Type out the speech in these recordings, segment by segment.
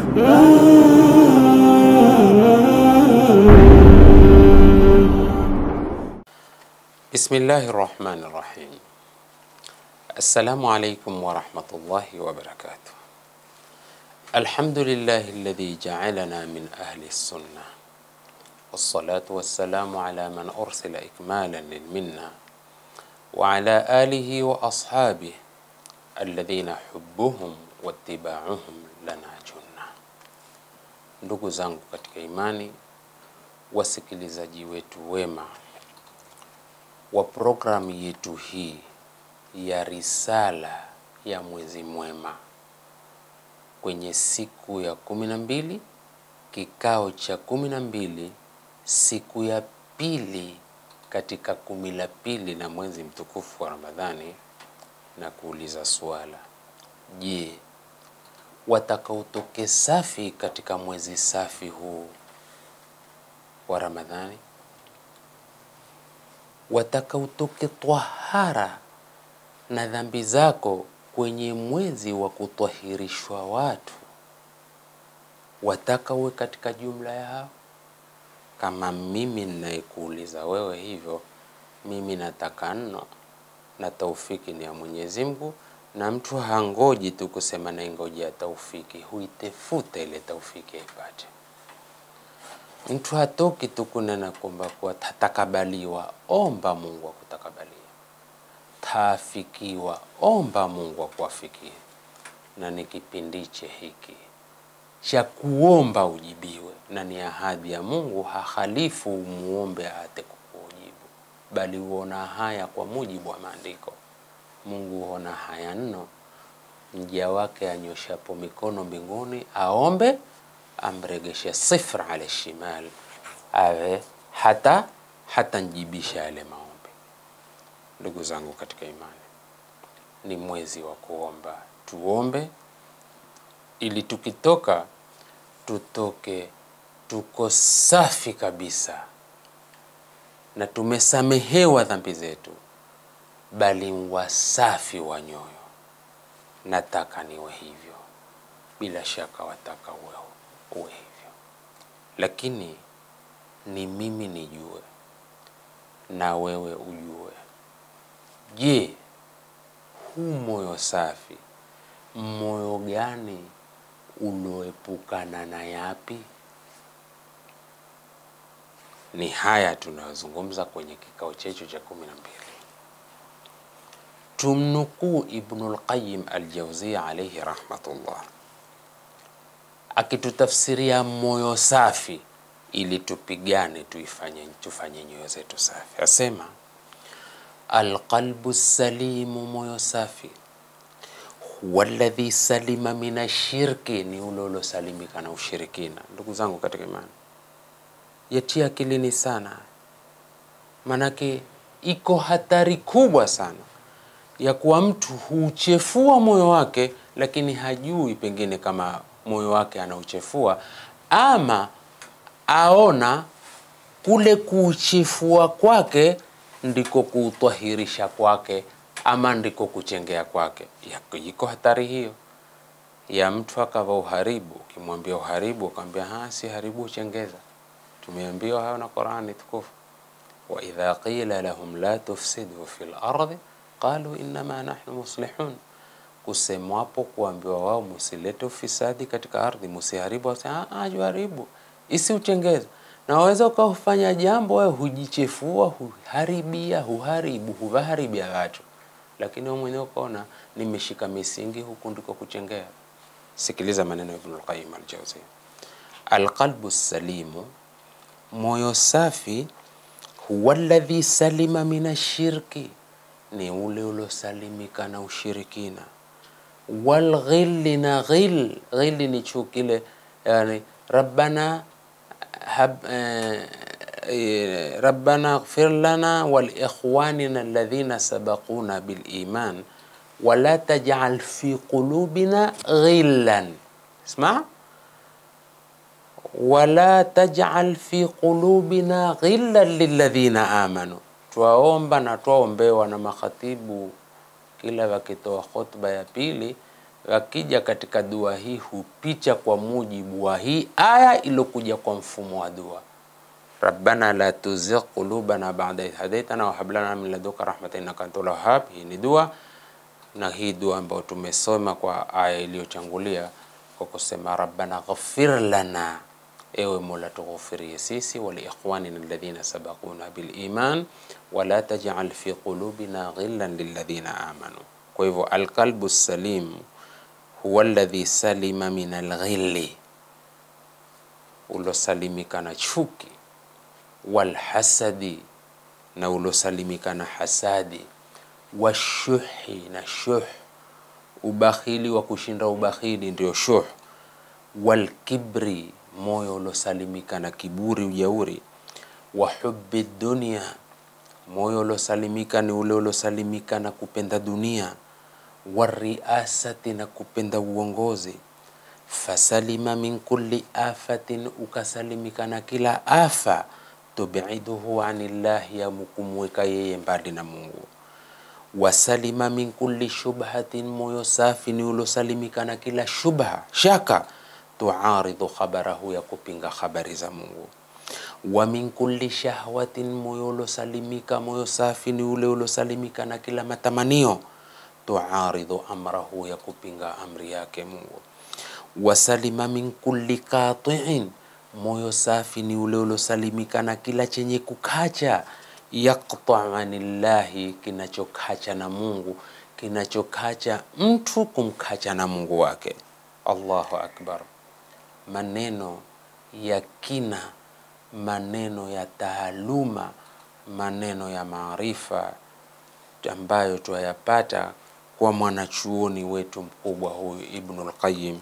Bismillahi rahmani rahim. Assalamu alaikum warahmatullahi wabarakatuh. Alhamdulillahi alladhi ja'alana min ahli sunna wassalatu wassalamu ala man ursila ikmalan lilminna wa ala alihi wa ashabihi alladhina hubbuhum wattiba'uhum lana junna. Ndugu zangu katika imani, wasikilizaji wetu wema wa programu yetu hii ya risala ya mwezi mwema kwenye siku ya kumi na mbili kikao cha kumi na mbili siku ya pili katika kumi la pili na mwezi mtukufu wa Ramadhani, na kuuliza suala, je, watakaotoke safi katika mwezi safi huu wa Ramadhani watakaotoke twahara na dhambi zako kwenye mwezi wa kutwahirishwa watu, wataka uwe katika jumla ya hao? Kama mimi ninayekuuliza wewe hivyo, mimi nataka nno, na taufiki ni ya Mwenyezi Mungu, na mtu hangoji tu kusema naingojea taufiki, huitefuta ile taufiki aipate. Mtu hatoki tu kunena kwamba kuwa tatakabaliwa, omba Mungu akutakabalia. Taafikiwa, omba Mungu akuafikie. Na ni kipindiche hiki cha kuomba ujibiwe, na ni ahadi ya Mungu, hahalifu umuombe ate kukujibu, bali huona haya kwa mujibu wa maandiko. Mungu huona haya nno mja wake anyoshapo mikono mbinguni aombe amregeshe sifra ala shimal awe hata hata njibisha yale maombi. Ndugu zangu katika imani, ni mwezi wa kuomba, tuombe ili tukitoka tutoke tuko safi kabisa na tumesamehewa dhambi zetu, bali wasafi wa nyoyo. Nataka niwe hivyo, bila shaka wataka uwe uwe hivyo, lakini ni mimi nijue na wewe ujue. Je, huu moyo safi, moyo gani ulioepukana na yapi? Ni haya tunayozungumza kwenye kikao chetu cha kumi na mbili. Tumnukuu Ibnul Qayyim Al-Jawziyya alayhi rahmatullah akitutafsiria moyo safi ili tupigane tuifanye tufanye nyoyo zetu safi, asema alqalbu salimu, moyo safi huwa alladhi salima min ashirki, ni ule uliosalimika na ushirikina. Ndugu zangu katika imani, yatia akilini sana, manake iko hatari kubwa sana ya kuwa mtu huchefua moyo wake, lakini hajui pengine kama moyo wake anauchefua, ama aona kule kuuchefua kwake ndiko kuutwahirisha kwake, ama ndiko kuchengea kwake. Iko hatari hiyo ya mtu akava uharibu. Ukimwambia uharibu, ukamwambia ha, si haribu, uchengeza. Tumeambiwa hayo na Qur'ani tukufu, wa idha qila lahum la tufsidu fil ardi qalu innama nahnu muslihun kusemwapo kuambiwa wao musilete ufisadi katika ardhi, musiharibu, haribu isi uchengeza. Na waweza ukafanya jambo wewe hujichefua, huharibia, huharibu, huvaharibia watu, lakini wewe mwenyewe ukaona nimeshika misingi, huku ndiko kuchengea. Sikiliza maneno ya Ibnul Qayyim al-Jawziyya, alqalbu salimu, moyo safi, huwa alladhi salima min ashirki, ni ule uliosalimika na ushirikina walghilli na ghil ghilli ni chukile, yani rabbana hab, eh, eh, rabbana ighfir lana wal ikhwanina alladhina sabaquna bil iman wala taj'al fi qulubina ghillan isma wala taj'al fi qulubina ghillan lilladhina amanu. Twaomba na twaombewa na makhatibu kila wakitoa khutba ya pili akija katika dua hii hupicha kwa mujibu wa hii aya iliyokuja kwa mfumo wa dua rabbana la tuzigh qulubana ba'da idh hadaitana wa hab lana min ladunka rahmatan innaka antal wahhab. Hii ni dua, na hii dua ambayo tumesoma kwa aya iliyochangulia kwa kusema rabbana ghfir lana, ewe Mola tughufirie sisi, wa liikhwanina alladhina sabaquna bil iman wa la taj'al fi qulubina ghillan lilladhina amanu. Kwa hivyo alqalbu salim huwa alladhi salima min alghilli, ulosalimika na chuki walhasadi na ulosalimika na hasadi, washuhi na shuh, ubakhili wa kushinda ubakhili ndio shuh, walkibri, moyo ulosalimika na kiburi, ujauri, wa hubbi dunia, moyo ulosalimika ni ule ulosalimika na kupenda dunia, wariasati, na kupenda uongozi fasalima min kulli afatin, ukasalimika na kila afa tubiduhu anillahi, ya mukumweka yeye mbali na Mungu. Wasalima min kulli shubhatin, moyo safi ni ulosalimika na kila shubha shaka, tuaridhu khabarahu, ya kupinga habari za Mungu. Wa min kulli shahwatin, moyo ulosalimika, moyo safi ni ule ulosalimika na kila matamanio, tuaridhu amrahu, ya kupinga amri yake Mungu wasalima min kulli qatiin, moyo safi ni ule ulosalimika na kila chenye kukacha. Yaqta anillahi, kinachokacha na Mungu, kinachokacha mtu kumkacha na Mungu wake. Allahu akbar! Maneno ya kina, maneno ya taaluma, maneno ya maarifa ambayo twayapata kwa mwanachuoni wetu mkubwa huyu Ibnul Qayyim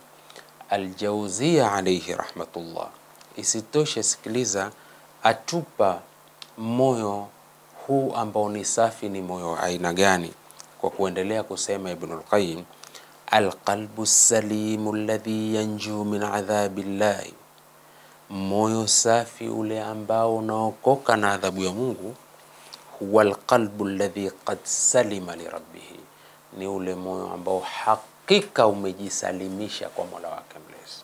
Aljauzia alayhi rahmatullah. Isitoshe, sikiliza, atupa moyo huu ambao ni safi, ni moyo wa aina gani? Kwa kuendelea kusema Ibnul Qayyim, alqalbu salimu alladhi yanju min adhabi llahi, moyo safi ule ambao unaokoka na adhabu ya Mungu. Huwa alqalbu alladhi qad salima lirabbihi, ni ule moyo ambao hakika umejisalimisha kwa Mola wake mlezi.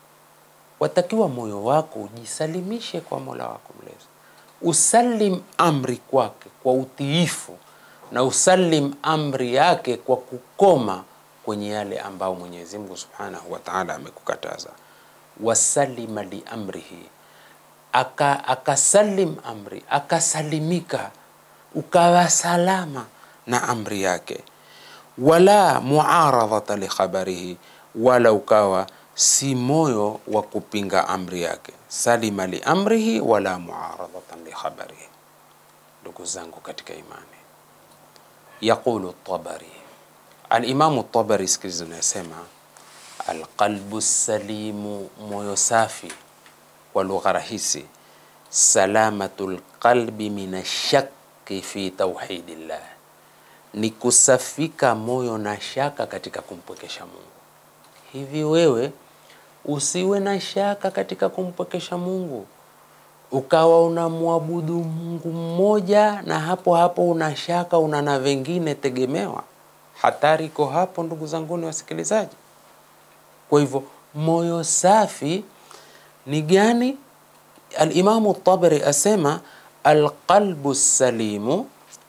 Watakiwa moyo wako ujisalimishe kwa Mola wako mlezi, usalim amri kwake kwa utiifu na usalim amri yake kwa kukoma kwenye yale ambao Mwenyezi Mungu Subhanahu wa Ta'ala amekukataza. Wasalima li amrihi, aka akasalim amri, akasalimika, ukawa salama na amri yake wala muaradhata li khabarihi, wala ukawa si moyo wa kupinga amri yake. Salima li amrihi wala muaradhatan li khabarihi. Ndugu zangu katika imani, yaqulu Tabari, Alimamu Tabari, sikiliza, unasema alqalbu salimu, moyo safi, kwa lugha rahisi, salamatu lqalbi min ashaki fi tauhidillah ni kusafika moyo na shaka katika kumpwekesha Mungu. Hivi wewe usiwe na shaka katika kumpwekesha Mungu, ukawa unamwabudu Mungu mmoja na hapo hapo una shaka, una na vengine tegemewa. Hatari iko hapo, ndugu zanguni wasikilizaji. Kwa hivyo moyo safi ni gani? Alimamu Tabari asema alqalbu salimu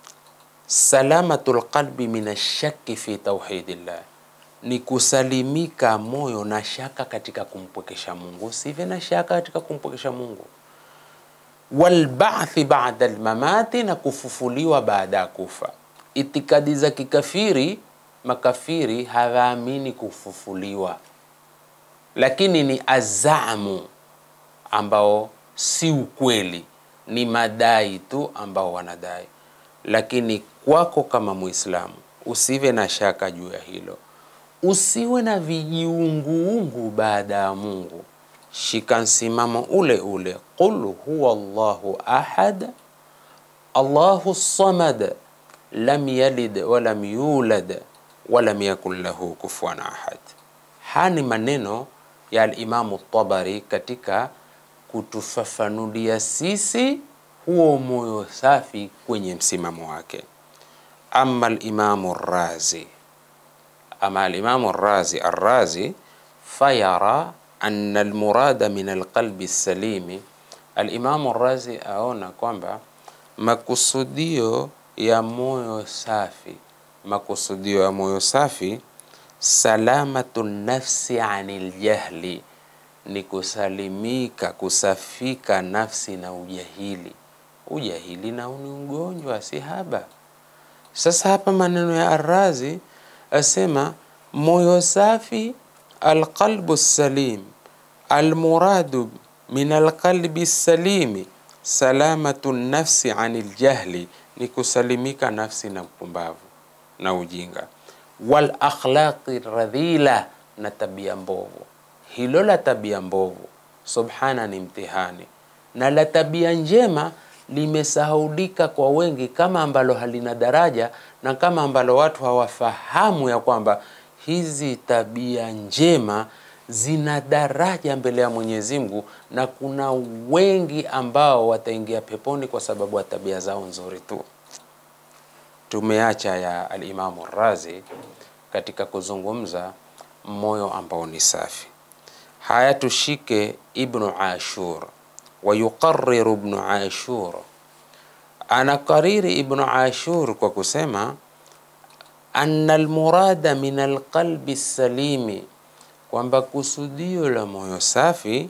salamatu lqalbi min ashaki fi tauhidillah, ni kusalimika moyo na shaka katika kumpwekesha Mungu. Usive na shaka katika kumpwekesha Mungu. Walbathi bada lmamati, na kufufuliwa baada ya kufa. Itikadi za kikafiri, makafiri hawaamini kufufuliwa, lakini ni azamu ambao si ukweli, ni madai tu ambao wanadai lakini kwako kama Muislamu usiwe na shaka juu ya hilo, usiwe na vijiunguungu baada ya Mungu. Shika msimamo ule ule, qul huwa Allahu ahad Allahu samad lam yalid walam yulad walam yakun lahu kufuwan ahad. Haya ni maneno ya Alimamu Tabari katika kutufafanulia sisi huo moyo safi kwenye msimamo wake. Ama Alimamu Razi ama alimamu Razi Arrazi fayara anna almurada min alqalbi salimi, alimamu Razi aona kwamba makusudio ya moyo safi, makusudio ya moyo safi, salamatu nafsi anil jahli, ni kusalimika kusafika nafsi na ujahili. Ujahili nao ni ugonjwa, si haba. Sasa hapa maneno ya Arrazi asema moyo safi, alqalbu salim, almuradu min alqalbi salimi salamatu nafsi anil jahli, ni kusalimika nafsi na upumbavu na ujinga. Wal akhlaqi radhila, na tabia mbovu. Hilo la tabia mbovu, subhana, ni mtihani, na la tabia njema limesahaulika kwa wengi, kama ambalo halina daraja na kama ambalo watu hawafahamu ya kwamba hizi tabia njema zina daraja mbele ya Mwenyezi Mungu, na kuna wengi ambao wataingia peponi kwa sababu ya tabia zao nzuri tu. Tumeacha ya Alimamu Razi katika kuzungumza moyo ambao ni safi. Haya, tushike Ibnu Ashur wa yuqarriru Ibnu Ashur, anakariri Ibnu Ashur kwa kusema anna almurada min alqalbi salimi, kwamba kusudio la moyo safi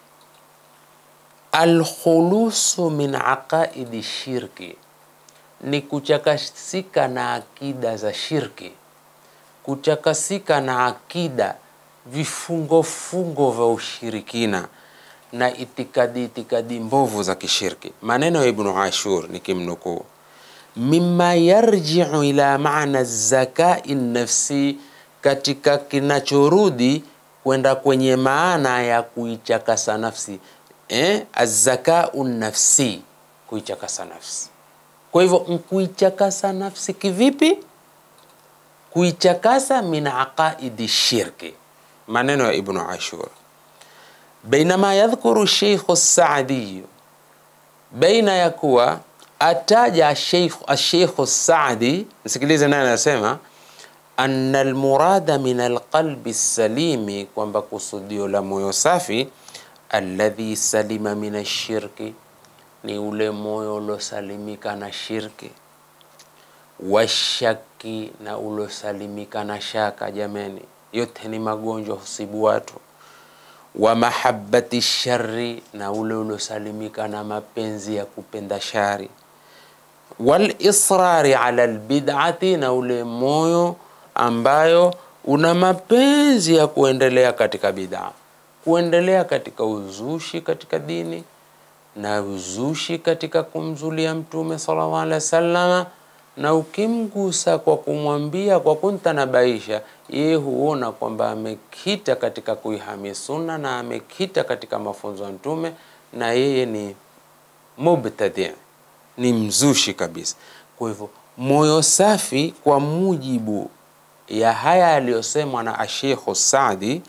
alkhulusu min aqaidi shirki, ni kuchakasika na akida za shirki, kuchakasika na akida vifungofungo vya ushirikina na itikadi itikadi mbovu za kishirki. Maneno ya Ibnu Ashur nikimnukuu, mimma yarjiu ila maana zakai nafsi, katika kinachorudi kwenda kwenye maana ya kuichakasa nafsi eh, azakau nafsi, kuichakasa nafsi. Kwa hivyo kuichakasa nafsi kivipi? Kuichakasa min aqaidi shirki. Maneno ya Ibnu Ashur bainama yadhkuru Sheikhu Saadi, baina ya kuwa ataja Asheikhu Saadi. Msikilize naye anasema anna almurada min alqalbi salimi, kwamba kusudio la moyo safi alladhi salima min ashirki, ni ule moyo ulosalimika na shirki, washaki, na ulosalimika na shaka. Jameni, yote ni magonjwa husibu watu wa mahabbati shari, na ule ulosalimika na mapenzi ya kupenda shari. Wal israri ala albid'ati, na ule moyo ambayo una mapenzi ya kuendelea katika bid'a, kuendelea katika uzushi katika dini na uzushi katika kumzulia Mtume sallallahu alaihi wasallam, na ukimgusa kwa kumwambia kwa kuntanabaisha yeye huona kwamba amekita katika kuihami sunna na amekita katika mafunzo ya Mtume, na yeye ni mubtadi, ni mzushi kabisa. Kwa hivyo moyo safi, kwa mujibu ya haya aliyosemwa na Ashekhu Saadi,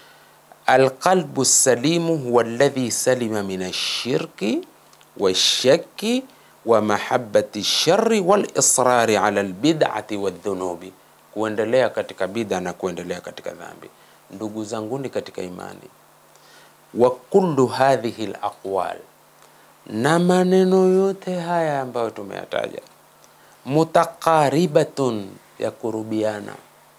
alqalbu salimu huwa alladhi salima min ashirki washaki wa mahabbati shari wal israri ala albid'ati wadhunubi kuendelea katika bid'a na kuendelea katika dhambi. Ndugu zanguni katika imani, wa kullu hadhihi alaqwal, na maneno yote haya ambayo tumeyataja, mutaqaribatun, ya kurubiana,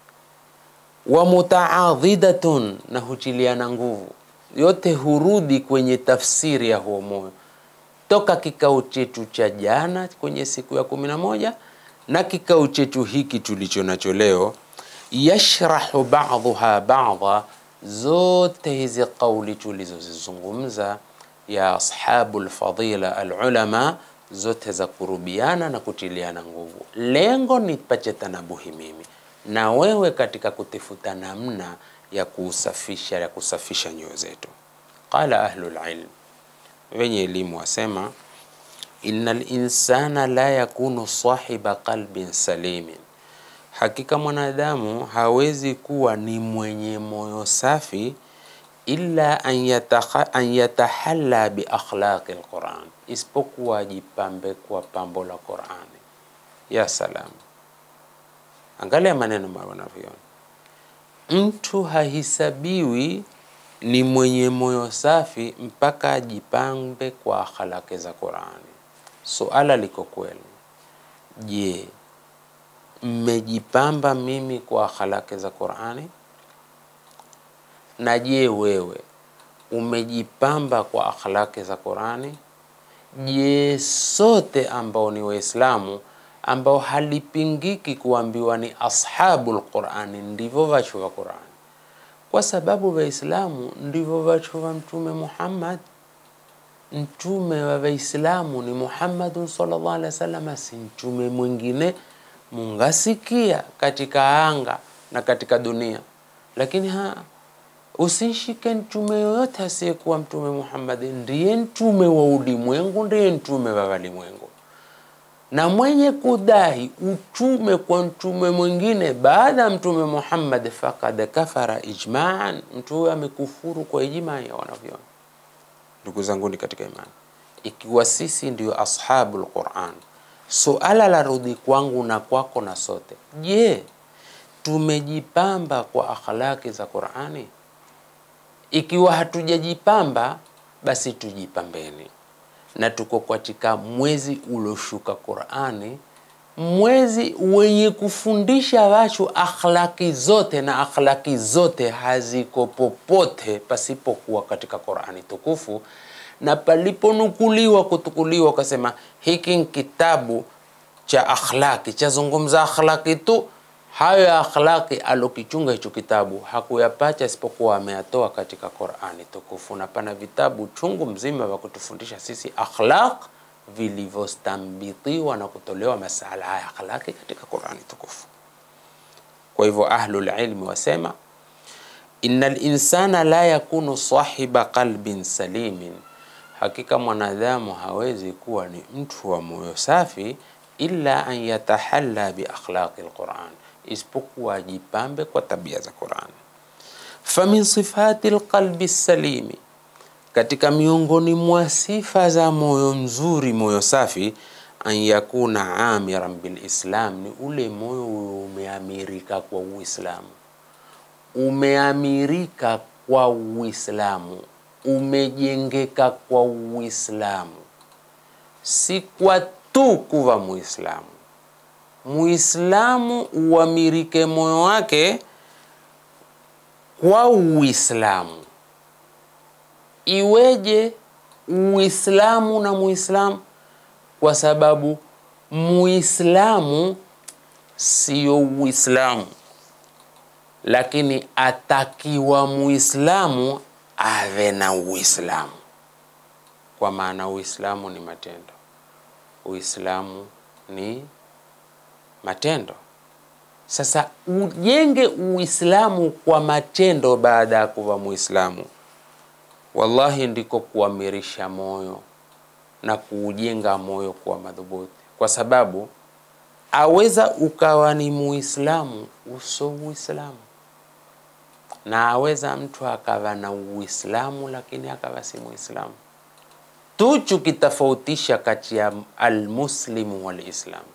wa mutaadhidatun, na huchiliana nguvu, yote hurudi kwenye tafsiri ya huo moyo toka kikao chetu cha jana kwenye siku ya kumi na moja na kikao chetu hiki tulicho nacho leo, yashrahu ba'dhuha ba'dha, zote hizi kauli tulizozizungumza ya ashabu lfadila alulama, zote za kurubiana na kutiliana nguvu. Lengo ni pache tanabuhi mimi na wewe katika kutifuta namna ya kusafisha ya kusafisha nyoyo zetu. Qala ahlul ilm, wenye elimu wasema Inna linsana la yakunu sahiba qalbin salimin, hakika mwanadamu hawezi kuwa ni mwenye moyo safi illa an yatahalla bi akhlaqi lquran, isipokuwa ajipambe kwa pambo la Qurani. Ya salam, angalia maneno wanavyoona mtu hahisabiwi ni mwenye moyo safi mpaka ajipambe kwa akhlaki za Qurani. Suala liko kweli, je, mmejipamba mimi kwa akhlaki za Qurani? Na je, wewe umejipamba kwa akhlaki za Qurani? Je, sote ambao ni Waislamu ambao halipingiki kuambiwa ni ashabul Qurani ndivyo vachu va Qurani, kwa sababu Waislamu ndivyo vachu va Mtume Muhammad. Mtume wa Waislamu ni Muhammadun sallallahu alaihi wasallam, si mtume mwingine mungasikia katika anga na katika dunia, lakini ha usishike mtume yoyote asiyekuwa Mtume Muhammad. Ndiye mtume wa ulimwengu, ndiye mtume wa walimwengu na mwenye kudai utume kwa mtume mwingine baada ya mtume Muhammad fakad kafara ijmaan, mtu huyo amekufuru kwa ijmaa ya wanavyoni. Ndugu zanguni katika imani, ikiwa sisi ndio ashabul Quran, suala la rudi kwangu na kwako na sote, je, tumejipamba kwa akhlaki za Qurani? Ikiwa hatujajipamba, basi tujipambeni na tuko katika mwezi ulioshuka Qurani, mwezi wenye kufundisha watu akhlaki zote, na akhlaki zote haziko popote pasipokuwa katika Qurani tukufu, na paliponukuliwa kutukuliwa, ukasema hiki ni kitabu cha akhlaki, chazungumza akhlaki tu. Hayo ya akhlaki alokichunga hicho kitabu hakuyapacha isipokuwa ameyatoa katika Qurani tukufu, na pana vitabu chungu mzima vya kutufundisha sisi akhlaq vilivyostambitiwa na kutolewa masala haya akhlaki katika Qurani tukufu. Kwa hivyo ahlul ilmi wasema inna linsana la yakunu sahiba qalbin salimin, hakika mwanadamu hawezi kuwa ni mtu wa moyo safi illa an yatahalla bi akhlaqi lquran isipokuwa ajipambe kwa tabia za Qurani. Famin sifati lqalbi salimi, katika miongoni mwa sifa za moyo mzuri, moyo safi, an yakuna amiran bilislam, ni ule moyo umeamirika kwa Uislamu, umeamirika kwa Uislamu, umejengeka kwa Uislamu, si kwa tu kuva Muislamu Muislamu uamirike moyo wake kwa Uislamu. Iweje Uislamu na Muislamu? Kwa sababu Muislamu siyo Uislamu, lakini atakiwa Muislamu ave na Uislamu, kwa maana Uislamu ni matendo, Uislamu ni matendo. Sasa ujenge Uislamu kwa matendo baada ya kuwa Muislamu, wallahi ndiko kuamirisha moyo na kuujenga moyo kuwa madhubuti, kwa sababu aweza ukawa ni Muislamu uso Uislamu, na aweza mtu akawa na Uislamu lakini akawa si Muislamu. Tuchu kitofautisha kati ya almuslimu walislamu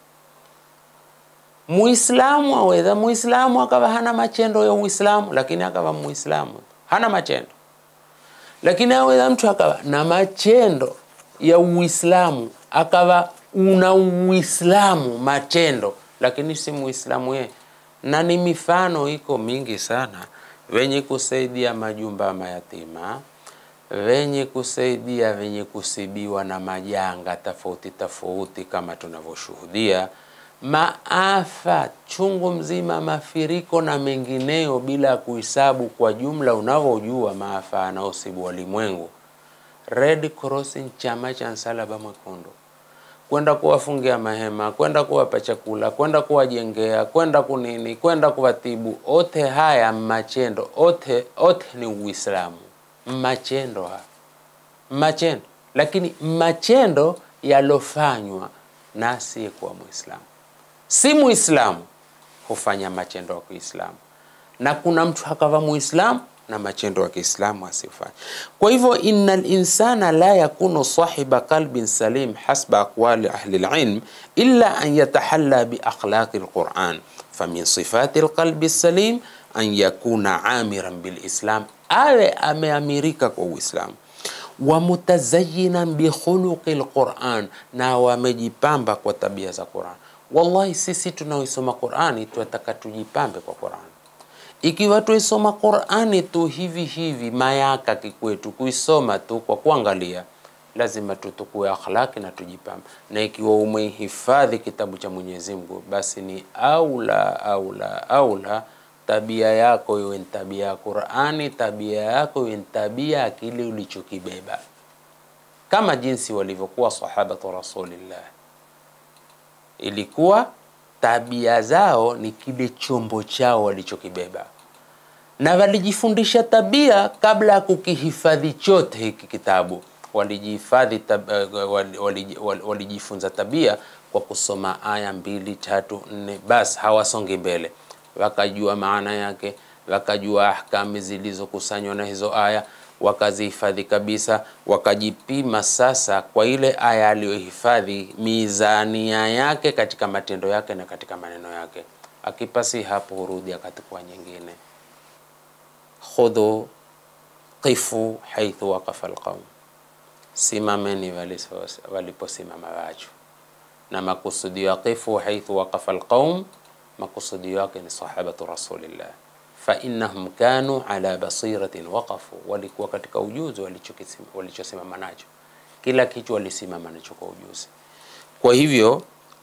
Muislamu aweza muislamu akawa hana machendo ya Uislamu, lakini akawa muislamu hana machendo, lakini aweza mtu akawa na machendo ya Uislamu akawa una Uislamu matendo, lakini si muislamu yeye. Na ni mifano iko mingi sana, wenye kusaidia majumba ya mayatima, wenye kusaidia wenye kusibiwa na majanga tofauti tofauti, kama tunavyoshuhudia maafa chungu mzima, mafiriko na mengineyo, bila ya kuhesabu kwa jumla. Unavyojua maafa anaosibu walimwengu, Red Cross ni chama cha Msalaba Mwekundu, kwenda kuwafungia mahema, kwenda kuwapa chakula, kwenda kuwajengea, kwenda kunini, kwenda kuwatibu, ote haya machendo, ote ote ni Uislamu. Machendo haya machendo, lakini machendo yalofanywa na asiyekuwa Muislamu si Muislamu hufanya matendo ya Kiislamu, na kuna mtu akawa Muislamu na matendo ya Kiislamu asifanye. Kwa hivyo, inna linsana la yakunu sahiba qalbin salim hasba aqwali ahli lilm illa an yatahalla bi akhlaqi lquran famin sifati lqalbi salim an yakuna amiran bilislam, awe ameamirika kwa Uislamu wa mutazayinan bikhuluqi lquran, na wamejipamba kwa tabia za Quran. Wallahi, sisi tunaoisoma Qurani tunataka tujipambe kwa Qurani. Ikiwa tuisoma Qurani tu hivi hivi mayaka kikwetu, kuisoma tu kwa kuangalia, lazima tutukue akhlaki na tujipambe. Na ikiwa umehifadhi kitabu cha Mwenyezi Mungu, basi ni aula aula aula tabia yako iwe ni tabia ya Qurani, tabia yako iwe ni tabia ya kile ulichokibeba, kama jinsi walivyokuwa sahabatu Rasulillah. Ilikuwa tabia zao ni kile chombo chao walichokibeba, na walijifundisha tabia kabla ya kukihifadhi chote hiki kitabu. Walijihifadhi tab, walijifunza tabia kwa kusoma aya mbili tatu nne, basi hawasongi mbele wakajua maana yake, wakajua ahkami zilizokusanywa na hizo aya, wakazihifadhi kabisa, wakajipima sasa kwa ile aya aliyohifadhi mizania yake katika matendo yake na katika maneno yake. Akipasi hapo, hurudi akatukua nyingine, khudhu qifu haithu waqafa alqaum, simameni waliposimama watu, na makusudio ya qifu haithu waqafa alqaum makusudio yake ni sahabatu rasulillah, fa innahum kanu ala basiratin waqafu, walikuwa katika ujuzi walichosimama nacho, kila kitu walisimama nacho kwa ujuzi. Kwa hivyo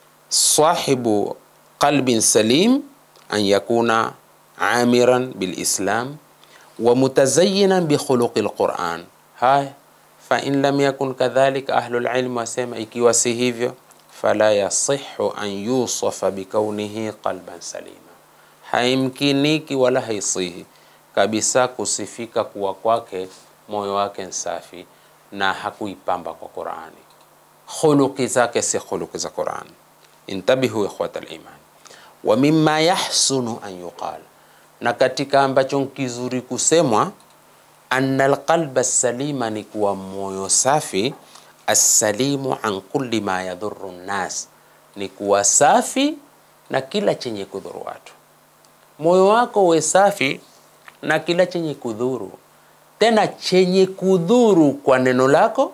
sahibu qalbin salim an yakuna amiran bilislam wa mutazayinan bikhuluqi lquran. Haya, fa in lam yakun kadhalika, ahlul ilm wasema ikiwa si hivyo fala yasihu an yusafa bikaunihi qalban salima, haimkiniki wala haisihi kabisa kusifika kuwa kwake moyo wake nsafi na hakuipamba kwa Qurani, khuluqi zake si khuluqi za Qurani. Intabihu ikhwata liman. Wa mimma yahsunu an yuqal, na katika ambacho nkizuri kusemwa, anna alqalba salima, ni kuwa moyo safi assalimu an kulli ma yadhuru nnas, ni kuwa safi na kila chenye kudhuru watu. Moyo wako uwe safi na kila chenye kudhuru, tena chenye kudhuru kwa neno lako,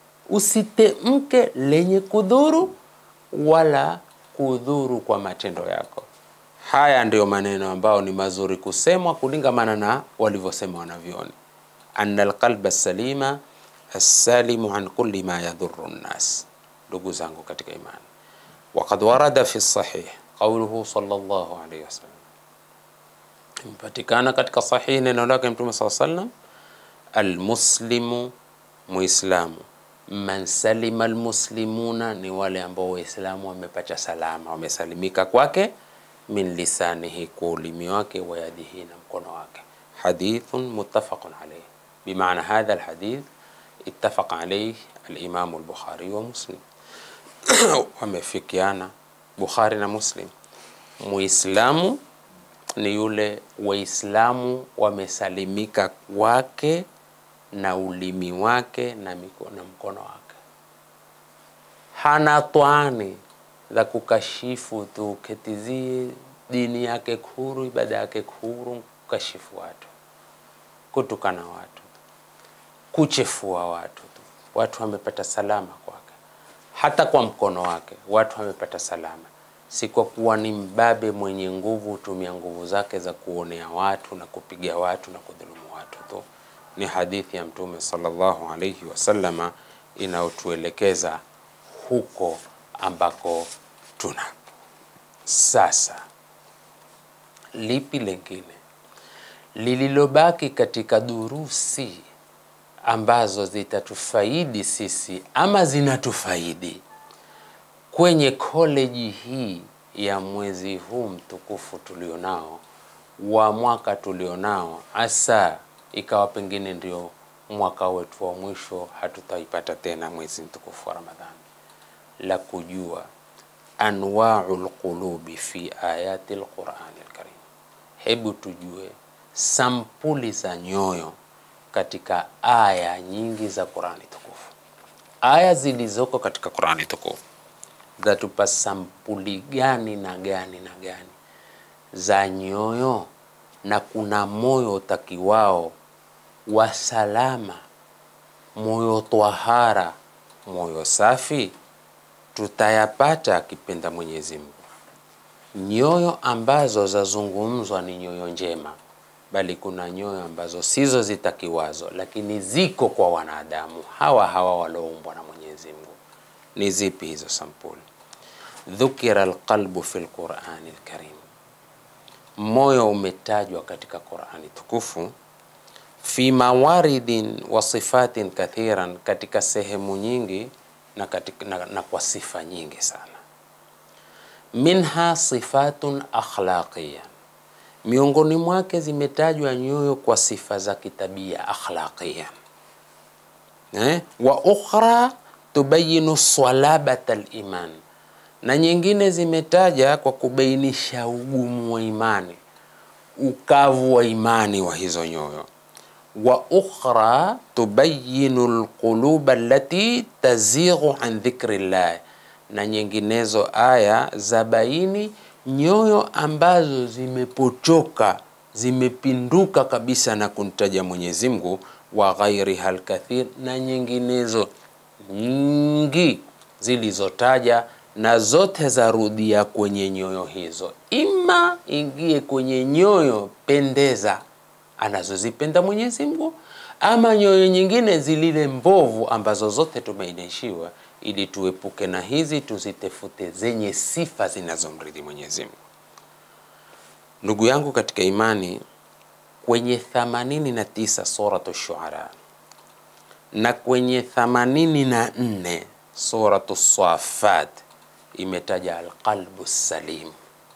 usitemke lenye kudhuru wala kudhuru kwa matendo yako. Haya ndiyo maneno ambayo ni mazuri kusemwa kulingamana na walivyosema wanavyoni, anna alqalba salima assalimu an kulli ma yadhuru nnas. Ndugu zangu katika imani, waqad warada fi sahih qauluhu sallallahu alayhi wasallam, imepatikana katika sahihi neno lake Mtume saa sallam, almuslimu muislamu, man salima almuslimuna, ni wale ambao waislamu wamepata salama, wamesalimika kwake, min lisanihi, kwa ulimi wake, wa yadihi, na mkono wake. Hadithun muttafaqun alayhi, bimaana hadha alhadith ittafaqa alayhi alimamu al-Bukhari wa Muslim wamefikiana Bukhari na Muslim. Muislamu ni yule Waislamu wamesalimika kwake na ulimi wake na mikono, na mkono wake, hana twani za kukashifu tu, ketizie dini yake kuru, ibada yake kuru, kukashifu watu, kutukana watu kuchefua watu tu. Watu wamepata salama kwake, hata kwa mkono wake watu wamepata salama, si kwa kuwa ni mbabe mwenye nguvu, hutumia nguvu zake za kuonea watu na kupiga watu na kudhulumu watu tu. Ni hadithi ya Mtume sallallahu alayhi wasallama inayotuelekeza huko ambako tuna sasa. Lipi lengine lililobaki katika durusi ambazo zitatufaidi sisi ama zinatufaidi kwenye koleji hii ya mwezi huu mtukufu tulionao wa mwaka tulionao, hasa ikawa pengine ndio mwaka wetu wa mwisho, hatutaipata tena mwezi mtukufu wa Ramadhani, la kujua anwau lqulubi fi ayati lqurani lkarim. Hebu tujue sampuli za nyoyo katika aya nyingi za Qurani tukufu. Aya zilizoko katika Qurani tukufu zatupa sampuli gani na gani na gani za nyoyo na kuna moyo utakiwao wa salama, moyo twahara, moyo safi, tutayapata akipenda Mwenyezi Mungu. Nyoyo ambazo zazungumzwa ni nyoyo njema, bali kuna nyoyo ambazo sizo zitakiwazo, lakini ziko kwa wanadamu hawa hawa waloumbwa na Mwenyezi Mungu. Ni zipi hizo sampuli? Dhukira alqalbu fi lqurani lkarim, moyo umetajwa katika Qurani tukufu fi mawaridin wa sifatin kathiran, katika sehemu nyingi na, katika, na, na kwa sifa nyingi sana. Minha sifatun akhlaqiya, miongoni mwake zimetajwa nyoyo kwa sifa za kitabia akhlaqiya, eh? wa ukhra tubayinu salabata liman, na nyingine zimetaja kwa kubainisha ugumu wa imani, ukavu wa imani wa hizo nyoyo wa ukhra tubayinu lquluba allati tazighu an dhikri llah, na nyinginezo aya za baini nyoyo ambazo zimepochoka zimepinduka kabisa na kumtaja Mwenyezi Mungu, wa ghairiha lkathir, na nyinginezo nyingi zilizotaja na zote zarudia kwenye nyoyo hizo, ima ingie kwenye nyoyo pendeza anazozipenda Mwenyezi Mungu, ama nyoyo nyingine zilile mbovu ambazo zote tumeainishiwa, ili tuepuke na hizi, tuzitefute zenye sifa zinazomridhi Mwenyezi Mungu. Ndugu yangu katika imani, kwenye 89 suratu Shuara na kwenye 84 suratu Safat imetaja alqalbu salim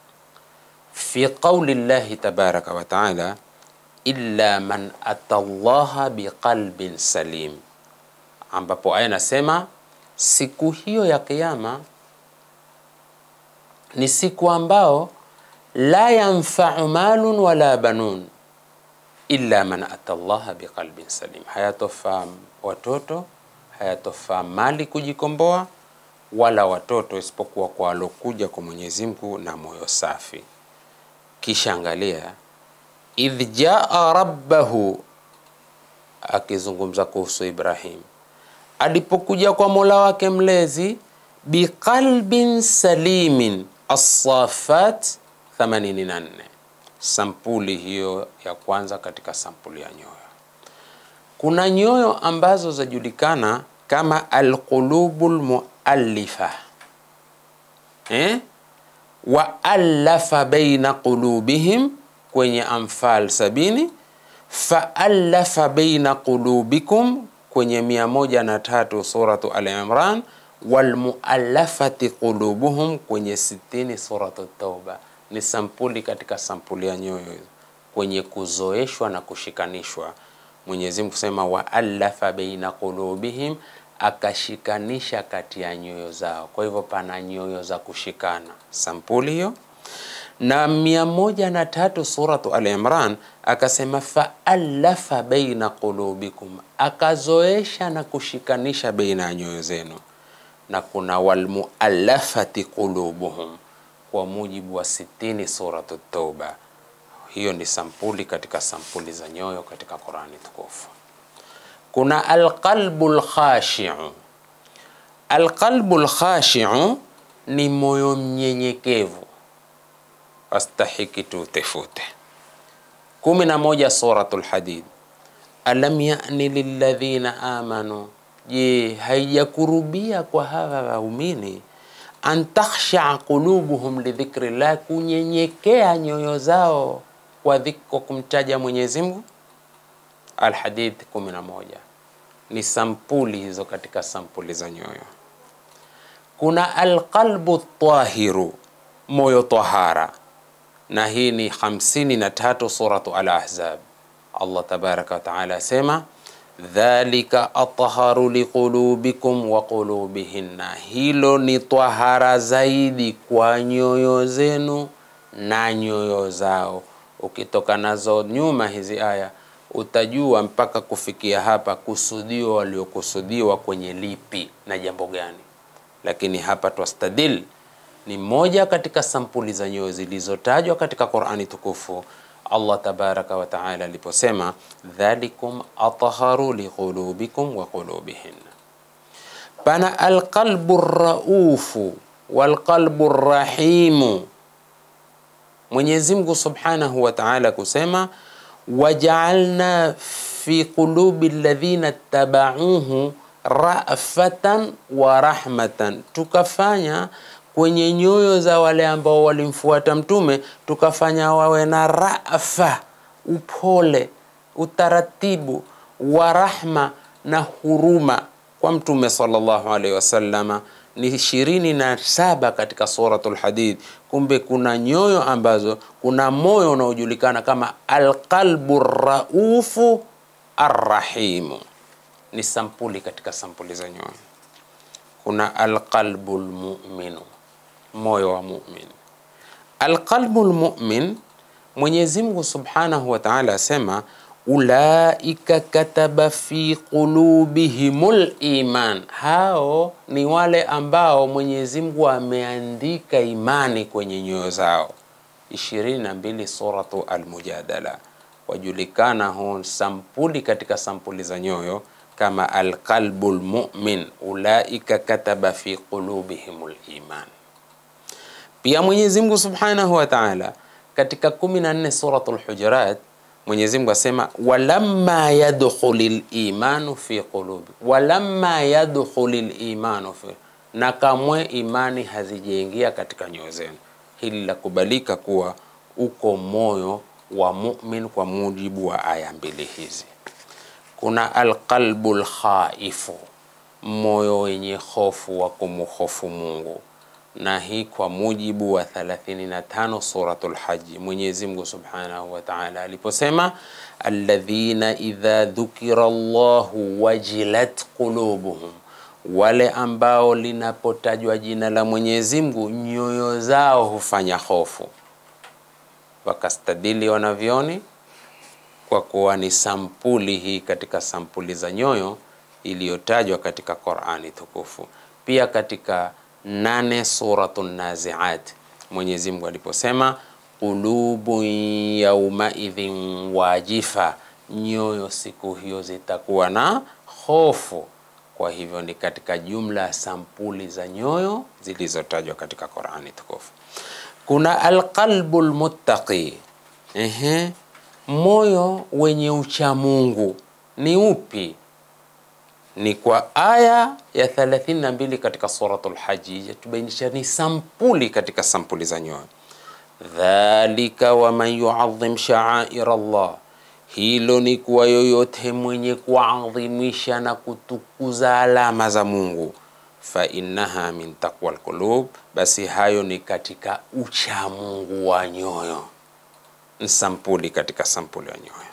fi qauli llahi tabaraka wa taala illa man ata llaha biqalbin salim, ambapo aya nasema siku hiyo ya Kiyama ni siku ambao la yanfau malun wala banun illa man ata llaha biqalbin salim, hayatofaa watoto, hayatofaa mali kujikomboa, wala watoto isipokuwa kwa walokuja kwa Mwenyezi Mungu na moyo safi. Kisha angalia idh jaa rabbahu, akizungumza kuhusu Ibrahim alipokuja kwa mola wake mlezi, biqalbin salimin. Assafat 84, sampuli hiyo ya kwanza katika sampuli ya nyoyo. Kuna nyoyo ambazo zajulikana kama alqulubul muallifa eh? wa allafa baina qulubihim kwenye Anfal sabini, faallafa baina qulubikum kwenye mia moja na tatu suratu Al Imran, walmuallafati qulubuhum kwenye sitini suratu Tauba. Ni sampuli katika sampuli ya nyoyo hizo kwenye kuzoeshwa na kushikanishwa. Mwenyezi Mungu kusema waallafa baina qulubihim, akashikanisha kati ya nyoyo zao. Kwa hivyo pana nyoyo za kushikana, sampuli hiyo na mia moja na tatu suratu Al Imran akasema faallafa baina qulubikum, akazoesha na kushikanisha baina ya nyoyo zenu. Na kuna walmuallafati qulubuhum kwa mujibu wa sitini suratu Tauba. Hiyo ni sampuli katika sampuli za nyoyo katika Qurani tukufu. Kuna alqalbu lkhashiu. Alqalbu lkhashiu ni moyo mnyenyekevu astahiki tutefute. kumi na moja Suratul Hadid, alam yani lilladhina amanu, je, haijakurubia kwa hawa waumini an takhshaa qulubuhum lidhikri llah, kunyenyekea nyoyo zao kwa dhiko kumtaja Mwenyezi Mungu. Alhadid 11 ni sampuli hizo katika sampuli za nyoyo. Kuna alqalbu tahiru, moyo tahara na hii ni hamsini na tatu suratu Al-Ahzab. Allah tabaraka wa taala asema dhalika atharu liqulubikum wa qulubihinna, hilo ni tahara zaidi kwa nyoyo zenu na nyoyo zao. Ukitoka nazo nyuma hizi aya utajua mpaka kufikia hapa kusudio waliokusudiwa kwenye lipi na jambo gani, lakini hapa twastadil ni moja katika sampuli za nyoyo zilizotajwa katika Qur'ani tukufu. Allah tabaraka wa taala aliposema dhalikum atharu liqulubikum wa qulubihinna. Pana alqalbu raufu walqalbu rahimu. Mwenyezi Mungu subhanahu wa taala kusema wajaalna fi qulubi alladhina tabauhu rafatan wa rahmatan, tukafanya kwenye nyoyo za wale ambao walimfuata mtume tukafanya wawe na rafa, upole, utaratibu wa rahma na huruma kwa mtume sallallahu alaihi wasallama. Ni ishirini na saba katika suratul Hadid. Kumbe kuna nyoyo ambazo, kuna moyo unaojulikana kama alqalbu raufu arrahimu, ni sampuli katika sampuli za nyoyo. Kuna alqalbu lmuminu moyo wa mumin. Alqalbu lmumin, Mwenyezi Mungu subhanahu wa taala asema ulaika kataba fi qulubihimul iman, hao ni wale ambao Mwenyezi Mungu ameandika imani kwenye nyoyo zao. 22 suratu Almujadala, wajulikana hon sampuli katika sampuli za nyoyo kama alqalbu lmumin, ulaika kataba fi qulubihimul iman. Pia Mwenyezi Mungu Subhanahu wa Ta'ala katika 14 suratul Hujurat, Mwenyezi Mungu asema walamma yadkhulil imanu fi qulubi, walamma yadkhulil imanu fi, na kamwe imani hazijaingia katika nyoyo zenu. Hili la kubalika kuwa uko moyo wa mumin kwa mujibu wa aya mbili hizi. Kuna alqalbul khaifu, moyo wenye hofu wa kumhofu Mungu na hii kwa mujibu wa 35 suratul Haji, Mwenyezi Mungu Subhanahu wa Ta'ala aliposema alladhina idha dhukira Allahu wajilat qulubuhum, wale ambao linapotajwa jina la Mwenyezi Mungu nyoyo zao hufanya hofu. Wakastadili wanavyoni kwa kuwa ni sampuli hii katika sampuli za nyoyo iliyotajwa katika Qur'ani tukufu, pia katika nane suratu Naziat Mwenyezi Mungu aliposema qulubun yaumaidhin wajifa, nyoyo siku hiyo zitakuwa na hofu. Kwa hivyo ni katika jumla ya sampuli za nyoyo zilizotajwa katika Qur'ani tukufu. Kuna alqalbu lmuttaqi, ehe, moyo wenye uchamungu ni upi? ni kwa aya ya 32 katika suratul Haji yatubainisha ni sampuli katika sampuli za nyoyo. Dhalika waman yuadhim sha'air Allah, hilo ni kuwa yoyote mwenye kuadhimisha na kutukuza alama za Mungu, fa innaha min taqwa alqulub, basi hayo ni katika uchamungu wa nyoyo, ni sampuli katika sampuli ya nyoyo.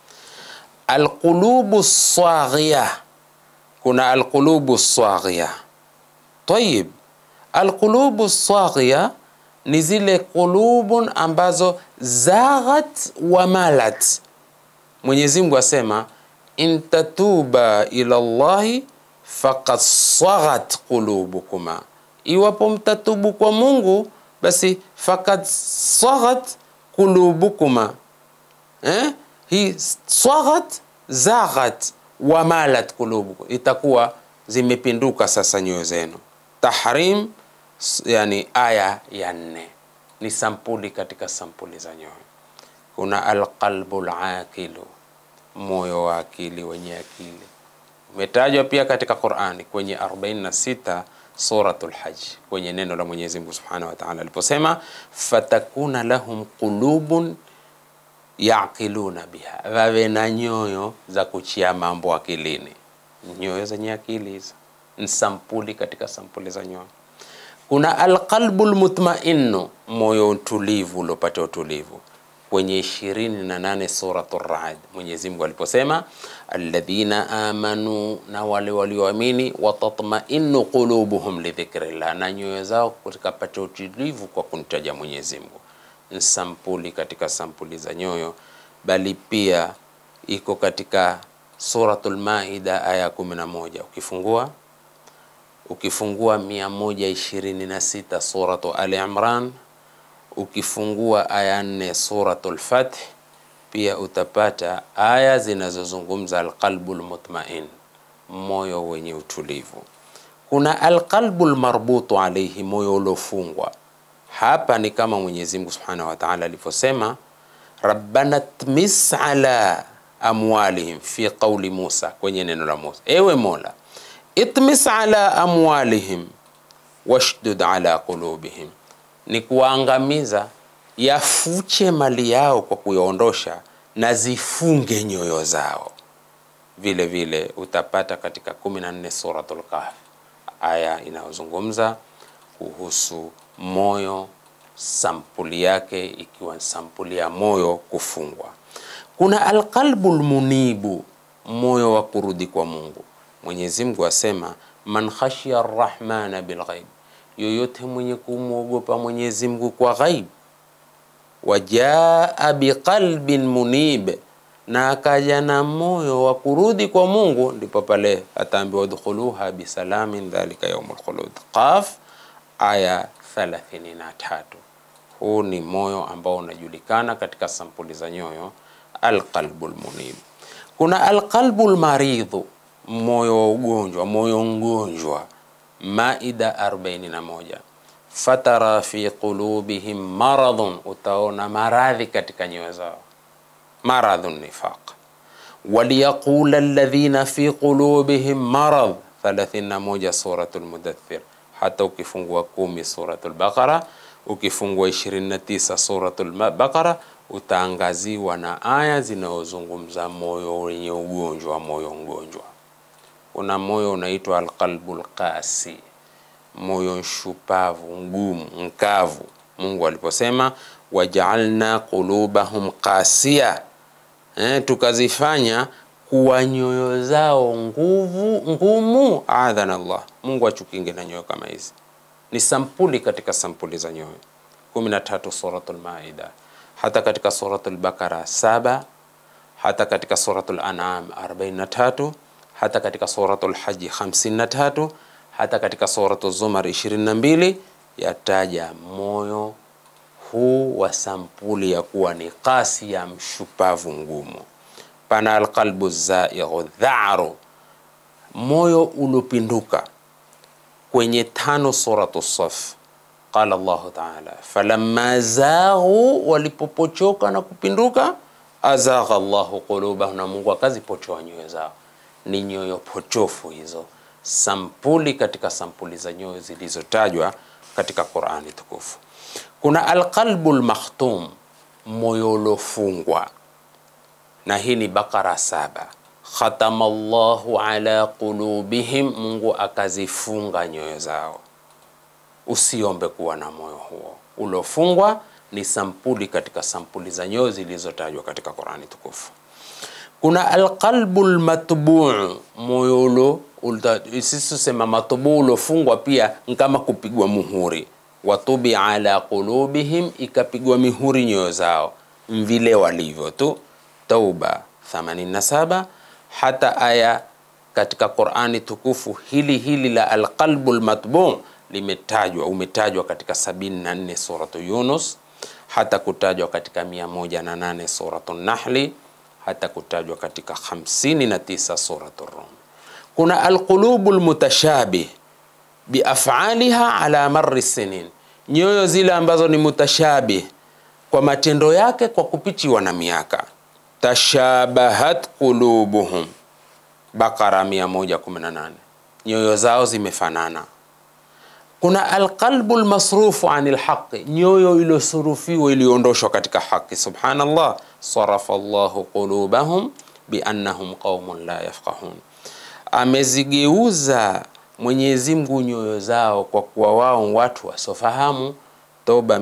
Alqulubu saghia kuna alqulubu saghia. Tayib, alqulubu saghia ni zile qulubun ambazo zaghat wa malat. Mwenyezi Mungu asema in tatuba ila Allahi faqad saghat qulubukuma, iwapo mtatubu kwa Mungu basi faqad saghat qulubukuma. Eh, hii saghat zaghat wamalat kulubukum, itakuwa zimepinduka sasa nyoyo zenu. Tahrim, yani aya ya nne, ni sampuli katika sampuli za nyoyo. Kuna alqalbu laqilu, moyo wa akili, wenye akili, umetajwa pia katika Qur'ani kwenye 46 suratul Hajj, kwenye neno la Mwenyezi Mungu Subhanahu wa Ta'ala aliposema fatakuna lahum qulubun yaqiluna biha, wawe na nyoyo za kuchia mambo akilini. Nyoyo zenye akili hizo ni sampuli katika sampuli za nyoyo. Kuna alqalbu lmutmainu, moyo utulivu uliopata utulivu, kwenye ishirini na nane suratu Ra'd, Mwenyezi Mungu aliposema alladhina amanu, na wale walioamini, watatmainu qulubuhum lidhikrillah, na nyoyo zao zikapata utulivu kwa kumtaja Mwenyezi Mungu ni sampuli katika sampuli za nyoyo, bali pia iko katika Suratul Maida aya 11. Ukifungua ukifungua 126 Suratu Ali Imran, ukifungua aya 4 Suratul Fath, pia utapata aya zinazozungumza alqalbu lmutmain, moyo wenye utulivu. Kuna alqalbu lmarbutu alaihi, moyo uliofungwa. Hapa ni kama Mwenyezi Mungu subhanahu wa taala alivyosema, rabbana tmis ala amwalihim fi qauli Musa, kwenye neno la Musa, ewe Mola itmis ala amwalihim washdud ala qulubihim, ni kuwaangamiza, yafuche mali yao kwa kuyaondosha na zifunge nyoyo zao. Vile vile utapata katika 14 Suratul Kahf aya inayozungumza kuhusu moyo, sampuli yake ikiwa sampuli ya moyo kufungwa. Kuna alqalbu lmunibu, moyo wa kurudi kwa Mungu. Mwenyezi Mungu asema man khashiya arrahmana bilghaib, yoyote mwenye kumwogopa Mwenyezi Mungu kwa ghaib, wajaa biqalbin munib, na akaja na moyo wa kurudi kwa Mungu, ndipo pale ataambiwa udkhuluha bisalamin dhalika yaumul khulud. Qaf aya 33. Huu ni moyo ambao unajulikana katika sampuli za nyoyo, alqalbul munib. Kuna alqalbul maridhu moyo wa ugonjwa, moyo mgonjwa. Maida 41, fatara fi qulubihim maradhun, utaona maradhi katika nyoyo zao, maradhun nifaq. Waliyaqula alladhina fi qulubihim marad, 31 suratul Mudaththir. Hata ukifungua kumi suratul Baqara, ukifungua 29 suratul Baqara utaangaziwa na aya zinazozungumza moyo wenye ugonjwa, moyo mgonjwa kuna moyo unaitwa alqalbul qasi, moyo nshupavu, ngumu, mkavu. Mungu aliposema wajaalna qulubahum qasia, eh, tukazifanya kuwa nyoyo zao nguvu ngumu. Adhana Allah, Mungu achukinge na nyoyo kama hizi. Ni sampuli katika sampuli za nyoyo. 13 Suratul Maida, hata katika Suratul Bakara saba, hata katika Suratul An'am 43 hata katika suratul Haji 53 hata katika suratul Zumar 22 yataja moyo huu wa sampuli ya kuwa ni kasi ya mshupavu ngumu. Pana alqalbu zaighu dharu, moyo uliopinduka. Kwenye tano suratu Saf qala Allahu taala falamma zaghu, walipopochoka na kupinduka, azagha Allahu qulubahum, na Mungu akazipochoa nyoyo zao ni nyoyo pochofu hizo, sampuli katika sampuli za nyoyo zilizotajwa katika Qur'ani tukufu. Kuna alqalbu lmakhtum, moyo uliofungwa, na hii ni Bakara saba. Khatama Allahu ala qulubihim, Mungu akazifunga nyoyo zao. Usiombe kuwa na moyo huo uliofungwa, ni sampuli katika sampuli za nyoyo zilizotajwa katika Qur'ani tukufu. Kuna alqalbu lmatbuu, moyo ulo sisi tusema matbuu uliofungwa pia kama kupigwa muhuri. Watubi ala qulubihim, ikapigwa mihuri nyoyo zao vile walivyo tu. Tauba 87 hata aya katika Qur'ani tukufu hili hili la alqalbu lmatbuu limetajwa, umetajwa katika 74 suratu Yunus, hata kutajwa katika 108 suratu Nahli hata kutajwa katika 59 suratu Rum. Kuna alqulubu lmutashabih biafaliha ala marri sinin, nyoyo zile ambazo ni mutashabih kwa matendo yake kwa kupitiwa na miaka. Tashabahat qulubuhum, Bakara 118, nyoyo zao zimefanana. Kuna alqalbu lmasrufu ani lhaqi, nyoyo iliyosurufiwa iliyoondoshwa katika haki. Subhanallah, sarafa Allahu qulubahum biannahum qaumun la yafqahun, amezigeuza Mwenyezi Mungu nyoyo zao kwa kuwa wao watu wasofahamu. Toba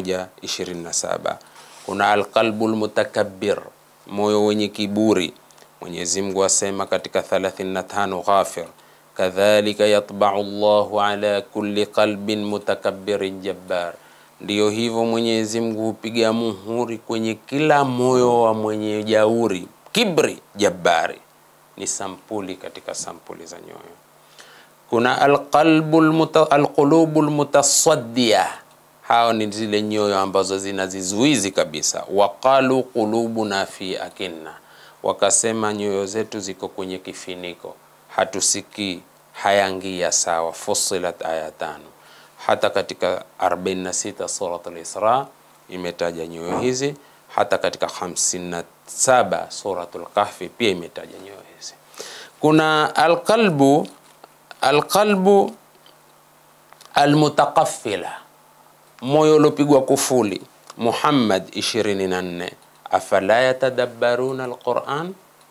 127. Kuna alqalbu lmutakabbir, moyo wenye kiburi. Mwenyezi Mungu asema katika 35 Ghafir kadhalika yatbau Allahu ala kulli qalbin mutakabbirin jabbar, ndiyo hivyo Mwenyezi Mungu hupiga muhuri kwenye kila moyo wa mwenye jauri, kibri, jabbari. Ni sampuli katika sampuli za nyoyo. Kuna alqalbu alqulubu almutasaddiya hao ni zile nyoyo ambazo zina zizuizi kabisa. Waqalu qulubuna fi akinna, wakasema nyoyo zetu ziko kwenye kifiniko, hatusikii, hayangia sawa. Fussilat aya tano. Hata katika 46 Surat al-Isra imetaja nyoyo hizi, hata katika 57 Suratul Kahfi pia imetaja nyoyo hizi. Kuna alqalbu alqalbu almutaqaffila moyo uliopigwa kufuli. Muhammad 24, afala yatadabbaruna alquran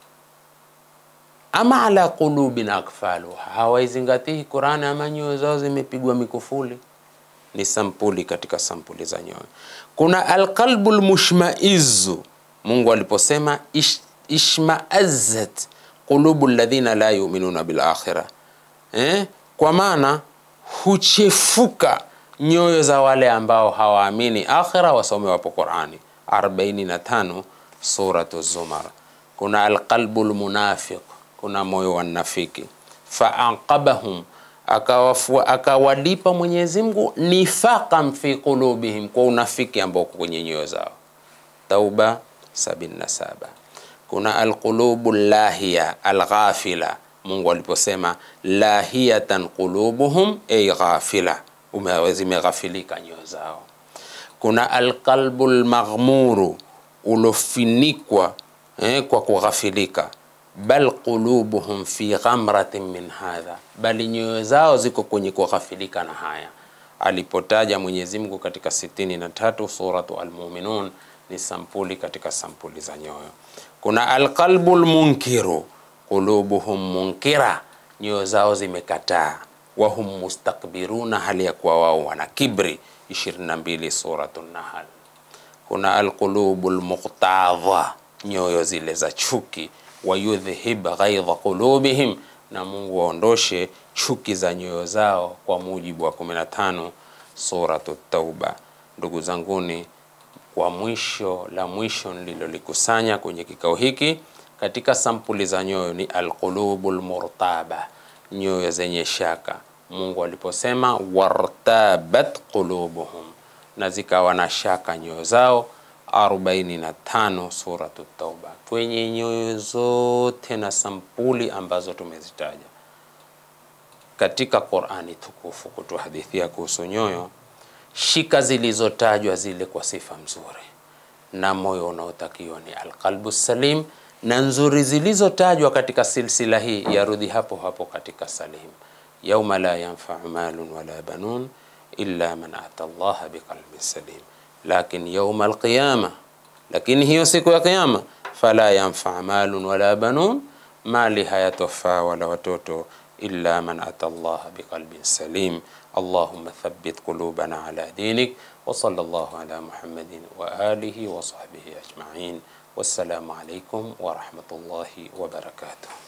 ama ala qulubin akfaluha, hawaizingatii Qurani ama nyoyo zao zimepigwa mikufuli. Ni sampuli katika sampuli za nyoyo. Kuna alqalbu lmushmaizu, Mungu aliposema ish, ishmaazat qulubu alladhina la yuminuna bil akhirah eh? Kwa maana huchefuka nyoyo za wale ambao hawaamini akhira, wasome wapo Qurani 45 suratu Zumar. Kuna alqalbu lmunafiq, kuna moyo wa nafiki. Faaqabahum, akawalipa Mwenyezi Mungu nifaqan fi qulubihim, kwa unafiki ambao uko kwenye nyoyo zao. Tauba 77. Kuna alqulubu llahiya alghafila, Mungu aliposema lahiyatan qulubuhum ay ghafila zimeghafilika nyoyo zao. Kuna alqalbu lmaghmuru ulofinikwa eh, kwa kughafilika. Bal qulubuhum fi ghamratin min hadha, bali nyoyo zao ziko kwenye kughafilika na haya. Alipotaja Mwenyezi Mungu katika sitini na tatu suratu Almuminun ni sampuli katika sampuli za nyoyo. Kuna alqalbu lmunkiru qulubuhum munkira, nyoyo zao zimekataa wahum mustakbiruna, hali ya kuwa wao wana kibri. 22 suratu Nahl. Kuna alqulubu lmuqtadha, nyoyo zile za chuki. Wayudhhib ghaidha qulubihim, na Mungu waondoshe chuki za nyoyo zao, kwa mujibu wa 15 suratu Tauba. Ndugu zanguni, kwa mwisho la mwisho nililolikusanya kwenye kikao hiki katika sampuli za nyoyo ni alqulubu lmurtaba nyoyo zenye shaka. Mungu aliposema wartabat qulubuhum, na zikawa na shaka nyoyo zao. 45 suratu Tauba. Kwenye nyoyo zote na sampuli ambazo tumezitaja katika Qur'ani tukufu kutuhadithia kuhusu nyoyo, shika zilizotajwa zile kwa sifa nzuri, na moyo unaotakiwa ni alqalbu salim na nzuri zilizotajwa katika silsila hii yarudi hapo hapo katika salim, yauma la yanfau malun wala banun illa man ata Allah biqalbin salim. Lakin yauma alqiyama, lakini hiyo siku ya Kiyama, fala yanfau malun wala banun, mali hayatofaa wala watoto, illa man ata Allah biqalbin salim. Allahumma thabbit qulubana ala dinik wa sallallahu ala Muhammadin wa alihi wa sahbihi ajma'in. Wassalamu alaikum wa rahmatullahi wa barakatuh.